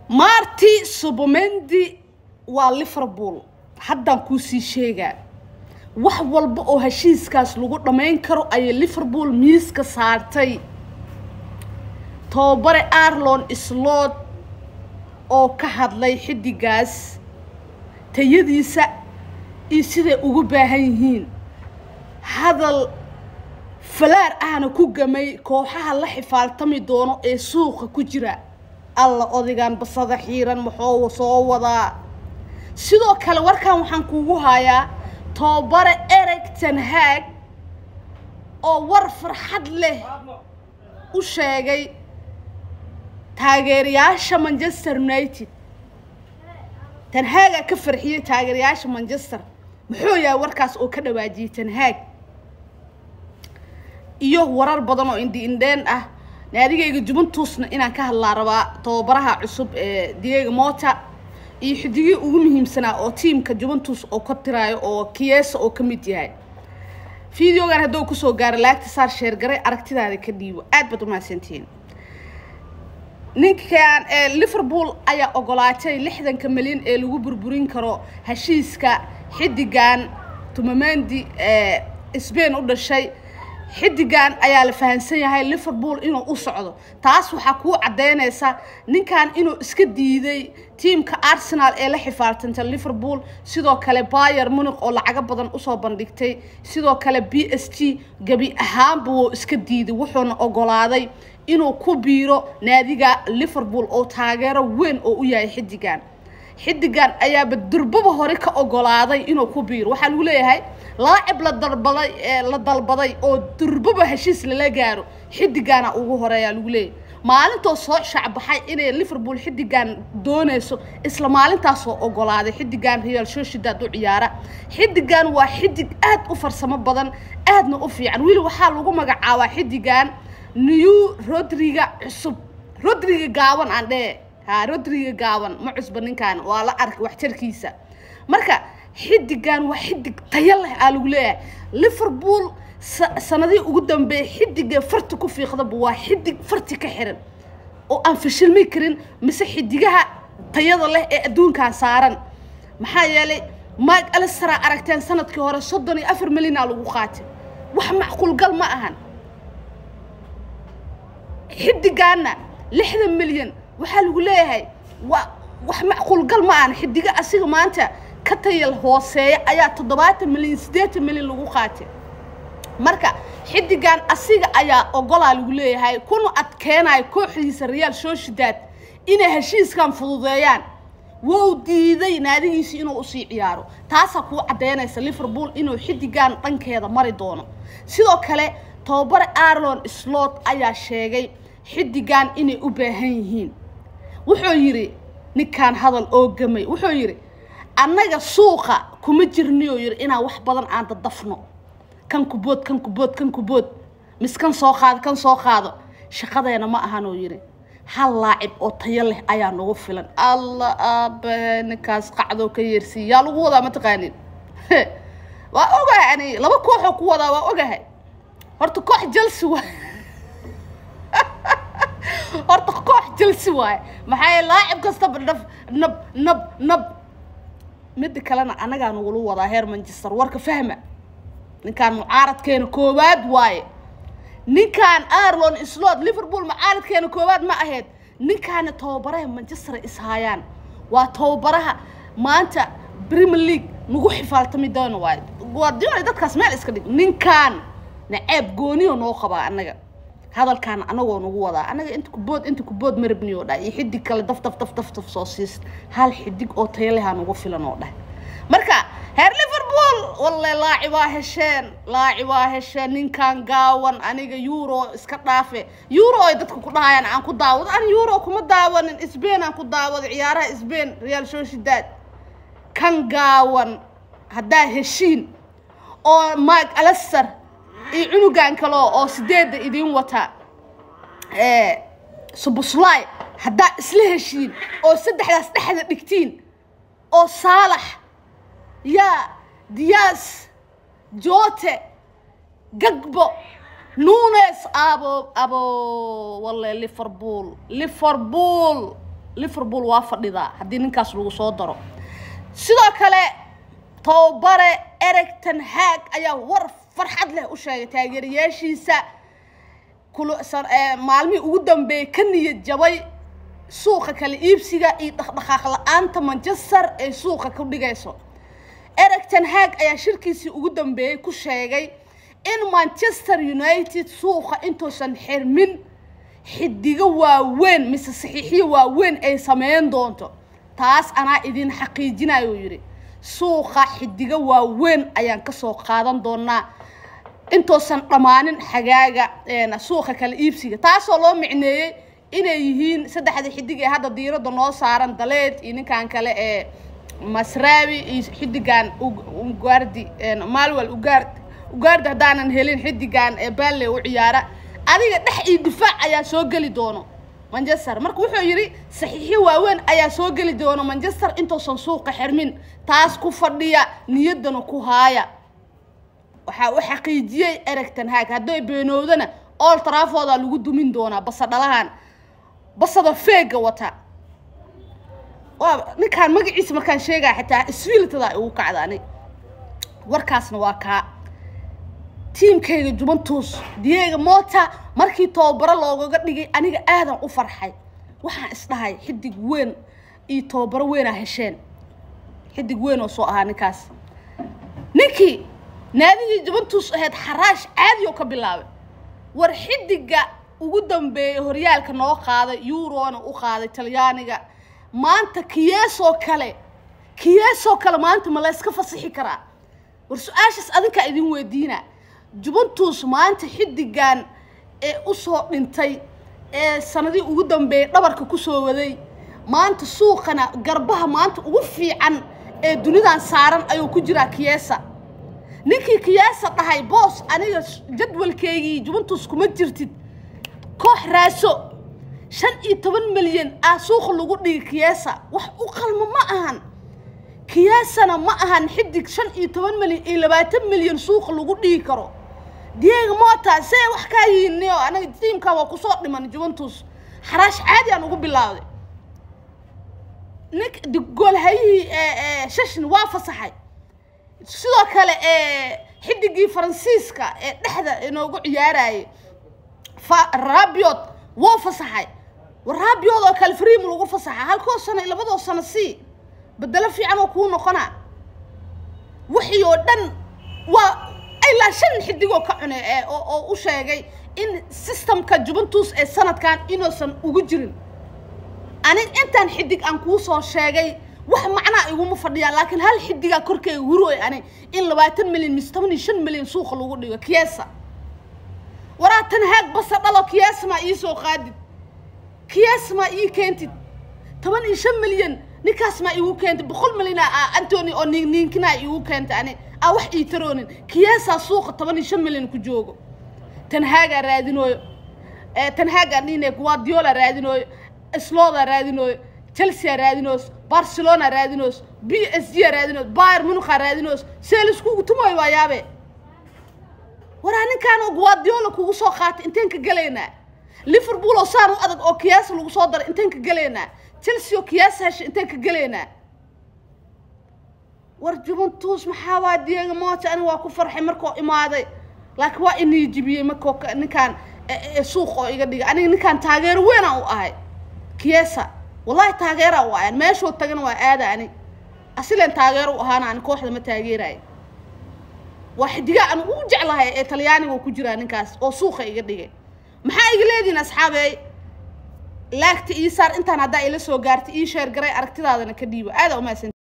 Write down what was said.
marti subomendi waa liverpool haddaan kuusii sheegaa wax walba oo heshiiskaas lagu dhammayn karo ayay liverpool miiska saartay tobabare arlon slot oo ka hadlay xidigaas tayadiisa iyo siday ugu baahan yihiin hadal falaar ahna ku gamay kooxaha la xifaaltami doono ee suuqa ku jira alla odigan basada xiiran maxuu soo wadaa sidoo kale warkan waxaan kuugu hayaa tobabare ereg tanhaag oo war farxad leh u sheegay taageerayaasha manchester united tanhaagaa ka farxiyey taageerayaasha manchester muxuu yahay warkaas oo ka dhawaajiyey tanhaag iyo warar badan oo indi indheen ah naadigayga juventusna inaan ka hadlaa rabaa tababaraha cusub ee diego mota iyo xidigii ugu muhiimsanaa oo tiamka juventus oo ka tiraayo oo kiesa oo ka mid yahay videogan hadduu kusoo gaaro laagta saar sheergaray aragtidaada ka dhiibo aad baad umahadsantihiin ninkan liverpool ayaa ogolaatay lixdanka milyan ee lagu burburin karo heshiiska xidigan tumamendi ee sbain u dhashay xidigan ayaa la fahamsan yahay liverpool inuu u socdo taas waxaa kuu caddeynaysa ninkan inuu iska diiday tiamka arsenal ee la xifaaltanta liverpool sidoo kale bayer muniq oo lacago badan usoo bandhigtay sidoo kale b s g gebi ahaanba wuu iska diiday wuxuuna ogolaaday inuu ku biiro naadiga liverpool oo taageero weyn oo u yahay xidigan xidigan ayaaba durbaba hore ka ogolaaday inuu ku biiro waxaa lagu leeyahay laacib la dalbaday la dalbaday oo durbaba heshiis lala gaaro xidigaana ugu horeeyaa lagu leeyahay maalintoo soo shacbaxay inay liverpool xidigan doonayso isla maalintaasoo ogolaaday xidigan real sociedad u ciyaara xidigan waa xidig aad u farsamo badan aadna u fiican weli waxaa lagu magacaabaa xidigan new rodriga cusub rodriga gaaban aan dhee ha rodriga gaaban ma cusba ninkan waa la arkay waxtarkiisa marka xidigan waa xidig tayo leh aa lagu leeyahay liverpool sanadihii ugu dambeeyay xidiga farti ku fiiqdaba waa xidig farti ka xiran oo aan fashilmi karin mise xidigaha tayada leh ee adduunkan saaran maxaa yeelay mike alistera aragteen sanadkii hore soddon iyo afar milyan aa lagu qaatay wax macquulgal ma ahan xidigaana lixdan milyan waxaa lagu leeyahay waa wax macquulgal ma ahan xidiga asiga maanta ka tayal hooseeya ayaa toddobaatan milyan siddeetan milyan lagu qaatay marka xidigan asiga ayaa ogolaa lagu leeyahay kuna adkeenayo kooxdiisa real sociedad inay heshiiskan fududeeyaan wou diiday naadigiisi inuu usii ciyaaro taasaa kuu caddeynaysa liverpool inuu xidigan dhankeeda mari doono sidoo kale tababare arlon slot ayaa sheegay xidigan inay u baahan yihiin wuxuu yidhi ninkan hadal oo gamay wuxuu yidhi annaga suuqa kuma jirniyoo yidhi inaan wax badan aan dadafno kan kubood kan kubood kan kubood mis kan soo qaado kan soo qaado shaqadeena ma ahan oo yidhi hal laacib oo tayo leh ayaa nagu filan alla aabahe ninkaas qacdoo ka yeersiiya yaa lagu wadaa mataqaanin waa ogahay ani laba kooxoo ku wadaa waa ogahay horta koox jalsi waay horta koox jalsi waaye maxaa laacib kastaba nab nab nab nab midda kalena anagaa nagula wadaa heer manchester warka fahma ninkaan mucaaradkeena koowaad waaye ninkaan arlon slot liverpool mucaaradkeena koowaad ma ahayd ninkaana tababaraha manchester ishaayaan waa tababaraha maanta premier league nagu xifaaltami doono waaye guardiola dadkaas meel iska dhig ninkaan naceeb gooniyo noo qabaa annaga hadalkaan anagoo nagu wadaa annaga inta kubood inta kubood marabniyo dhah iyo xidig kale daf daf daf daf daf soo siis hal xidig oo tayalehaa nagu filan oo dhah marka heer liverpool walle laacibaa hesheen laacibaa hesheen ninkan gaawan aniga euro iska dhaafe euro ay dadka ku dhahayaan aan ku daawado an euro kuma daawanin sbain aan ku daawado ciyaaraha sbain real sociedad kan gaawan haddaa heshiin oo mike alester iyo cunugan kale oo sideedda idiin wata subuslay haddaa isla heshiin oo saddexdaas dhexda dhigtiin oo saalax yaa diyaas joote gagbo nunes abo abo walle liverpool liverpool liverpool waa fadhidaa haddii ninkaas lagu soo daro sidoo kale tababare ereg ten haag ayaa war farxad leh u sheegay taageerayaashiisa maalmihii ugu dambeeyey ka niyad jabay suuqa kala iibsiga iyo dhaqdhaqaaq la-aanta manchester ay suuqa ku dhigayso ereg ten haag ayaa shirkiisii ugu dambeeyey ku sheegay in manchester united suuqa intuusan xirmin xidigo waaweyn mise saxiixiyo waaweyn ay sameyn doonto taas anaa idin xaqiijinayo yidhi suuqa xidigo waaweyn ayaan kasoo qaadan doonaa intuusan dhammaanin xagaaga suuqa kala iibsiga taasoo loo micneeyey inay yihiin saddexda xidig ee hadda diiradda noo saaran daleed iyo ninkan kale ee masraawi iyo xidigan ugaardi malwel ugaardi ugaardi haddaanan helin xidigan ee balle u ciyaara adiga dhex iyo difaac ayaa soo geli doono manchester marka wuxuu yidhi saxiixyo waaweyn ayaa soo geli doono manchester intuusan suuqa xirmin taas ku fadhiya niyaddana ku haaya waxaa u xaqiijiyey ereg ten haag hadday beenowdana ool taraafooda lagu dumin doonaa basa dhalahan basada feega wata waa ninkaan magaciisa markaan sheegaya xitaa isfiiltada ay ugu kacdaani warkaasna waa kaa tiimkayga juventus diego mota markii tababaro loogaga dhigay aniga aadan u farxay waxaan isdhahay xidig weyn iyo tababaro weynaa hesheen xidig weyn oo soo ahaa ninkaas ninkii naadigii juventus ahayd xaraash caadi oo ka bilaabay war xidiga ugu dambeeyay horyaalka noo qaaday eurona u qaaday talyaaniga maanta kiyeesoo kale kiyeesoo kale maanta ma la yska fasixi karaa war su-aashaas adinkaa idin weydiina juventus maanta xidigan ee usoo dhintay ee sanadii ugu dambeeyay dhabarka kusoo waday maanta suuqana garbaha maanta ugu fiican ee dunidan saaran ayuu ku jiraa kiyesa ninkii kiyaasa dhahay boos aniga jadwalkeygii juventus kuma jirtid koox raaso shan iyo toban milyan ah suuqa lagu dhigi kiyesa wax u qalmo ma ahan kiyesana ma ahan xidig shan iyo toban milyan iyo labaatan milyan suuqa lagu dhigi karo diego mota see wax kaa yihiinio anaga tiimkaa waa kusoo dhiman juventus xaraash caadi aan ugu bilaawday nink goolhayihii shashin waa fasaxay sidoo kale xidigii faransiiska ee dhexda inoogu ciyaarayay rabiot wou fasaxay rabiot oo kale freem lagu fasaxa halkoo sano iyo labadoo sano sii bedelo fiican oo kuu noqona wixii oo dhan waa ilaa shan xidigoo ka cune oo u sheegay in systemka juventus ee sanadkan inuusan ugu jirin anig intaan xidig aan kuu soo sheegay wax macnaa iguma fadhiyaan laakiin hal xidigaa korkeyga huroy ani in labaatan milyan mise toban iyo shan milyan suuqa lagu dhigo kiyesa waraa tan haag basa dhalo kiyesa maa iisoo qaadid kiyesa maa ii keentid toban iyo shan milyan ninkaas maa iigu keentid boqol milyan a antony oo nin niinkinaa iigu keentay ani aa wax ii taroonin kiyesaa suuqa toban iyo shan milyan ku joogo tan haagaa raadinooyo tan haagaa dhine guardiola raadinooyo slooda raadinooyo chelsea raadinoos barcelona raadinoos b s g raadinoos bayer munuka raadinoos see laiskugu tumaayo waa yaabe waraa ninkaan oo guardiola kugu soo qaatay inteen ka gelaynaa liverpool oo saan u adag oo kiyaasa lagu soo daray inteen ka gelaynaa chelsea oo kiyaasa heshay inteen ka gelaynaa war juventus maxaa waa diego mota ani waa ku farxay markoo imaaday laakiin waa inii jibiyey markoo ninkaan suuq oo iga dhigay aniga ninkaan taageero weynaan u ahay kiyesa wallahi taageeraa u ahay meeshoo tagana waa aada ani asileen taageero u ahaana ani kooxda ma taageerayo waa xidigaa aan ugu jeclahay ee talyaaniga ku jiraa ninkaas oo suuqa iga dhigay maxaa iga leedihin asxaabey laagta ii saar intaan haddaa ila soo gaartay ii sheer garay aragtidaadana ka dhiibo aada umaasan